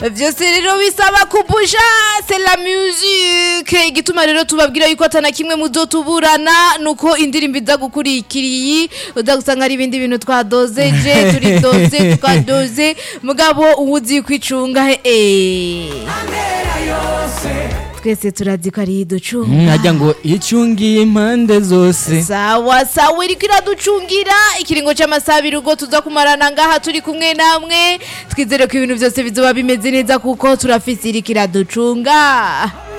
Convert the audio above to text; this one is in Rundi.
vyose rero bisaba kubusha c'est la musique igituma rero tubabwira yuko atana kimwe muzotuburana nuko indirimbo iza gukurikiriye uza gusanga ari ibindi bintu twadozeje turidoze twadoze mugabo uwuzi kwicunga eh twese turazi ko ari iducunga nkajya ngo icungiye impande zose sawa sawa iriko iraducungira ikiringo c'amasaha abiri ubwo tuza kumarana ngaha turi kumwe namwe twizere ko ibintu byose bizoba bimeze neza kuko turafise iriko iraducunga